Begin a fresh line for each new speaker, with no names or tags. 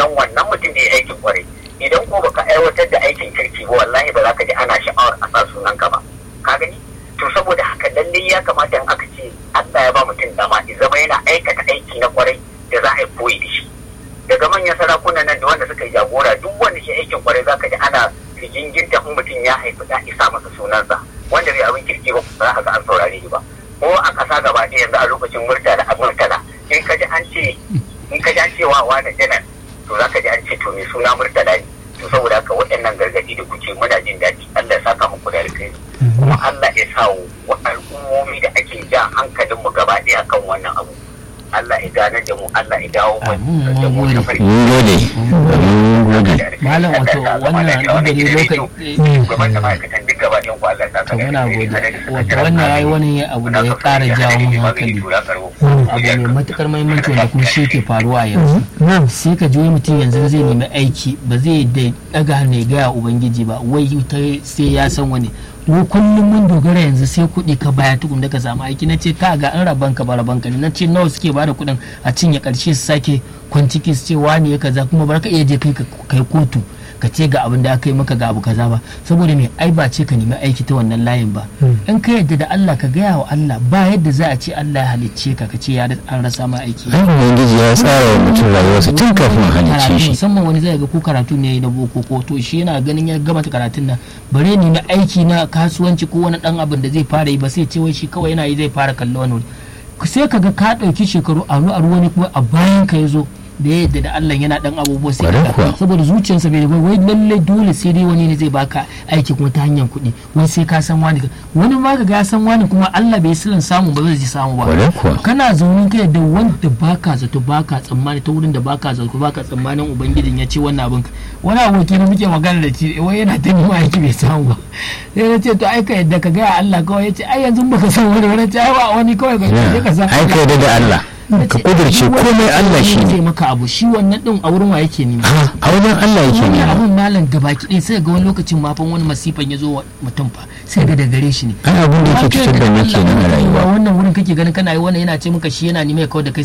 sunan wannan mutum da ya aikin kwarai idan ko baka aiwatar da aikin kirki ba wallahi ba za ka ji ana sha'awar a sa sunan ka ba ka gani to saboda haka lalle ya kamata in aka ce Allah ya ba mutum dama ya zama yana aikata aiki na kwarai da za a yi koyi da shi daga manyan sarakunan nan da wanda suka yi jagora duk wanda shi aikin kwarai za ka ji ana riginginta in mutum ya haifi da isa masa sunansa wanda bai abin kirki ba za ka ga an saurare shi ba ko a ƙasa gaba ɗaya yanzu a lokacin murtala a murtala in ka ji an ce in ka ji an ce wa wani janar to za ka ji an ce to mai suna murtala ne to saboda haka waɗannan gargaɗi da kuke muna jin daɗi Allah ya saka muku da alkhairi kuma Allah ya sa wa al'ummomi da ake ja hankalin mu gaba ɗaya kan wannan abu Allah ya gane da mu Allah ya dawo mu da mu da farki
mun gode mun gode
malam wato wannan duk da dai lokaci
shugaban da ma'aikatan duk gaba ɗayan ku Allah ya saka
to muna
da alkhairi.
gode wato wannan yayi wani abu da ya ƙara jawo mun hankali abu mai matukar mahimmanci wanda kuma shi ke faruwa yanzu sai ka ji wani mutum yanzu zai nemi aiki ba zai da daga hannu ya gaya ubangiji ba wai ta sai ya san wani mu kullum mun dogara yanzu sai kuɗi ka baya tukun da ka samu aiki na ce ka ga an raban ka ba raban ka ne na ce nawa suke bada kuɗin a cinye ƙarshe su sake kwanciki su ce wani ya kaza kuma bar ka iya je kai ka kai kotu ka ce ga abin da aka yi maka ga abu kaza ba saboda me ai ba ce ka nemi aiki ta wannan layin ba in ka yadda da Allah ka gaya wa Allah ba yadda za a ce Allah ya halicce ka ka ce ya an rasa ma aiki
ai ubangiji ya tsara wa mutum rayuwarsa tun kafin a halicce
karatu
shi
musamman wani zai ga ko karatu ne na boko ko to shi yana ganin ya gama karatun nan bare ni na aiki na kasuwanci ko wani dan abin da zai fara yi ba sai ce wai shi kawai yana yi zai fara kallo wani wuri. sai ka ga ka ɗauki shekaru a a wani kuma a bayan ka ya zo da ya yadda da Allah yana dan abubuwa sai
Kwarai
ka
kuwa.
saboda zuciyarsa bai da wai lalle dole sai dai wani ne zai baka aiki kuma ta hanyar kuɗi wai sai ka san wani wani ma ka ga ya san wani kuma Allah bai silan samu ba zai ji samu ba
Kwarai kuwa.
kana zaune kai da wanda baka zato baka tsammani ta wurin da baka zato baka tsammanin ubangijin ya ce wannan abin ka wani aboki na muke magana da shi wai yana ta nima aiki bai samu ba sai na ce to ai ka yadda ka gaya Allah kawai ya ce ai yanzu baka san wani wani ce ai wa wani kawai ka je ka san
ai ka yarda da Allah ka kudurce komai Allah shi
zai
ne
maka abu shi wannan din a wurin wa yake nema
Ha, a wajen Allah yake
wani
nema
abun malam gabaki ɗaya sai ga wani lokacin ma fa wani masifan ya zo wa mutum fa sai ga da gare shi ne
ai abin da yake
Ba kai
cutar da
da
mu
Allah
kenan a
ba
rayuwa
wannan wurin kake ganin kana yi wannan yana ce maka shi yana nima ya kawo da kai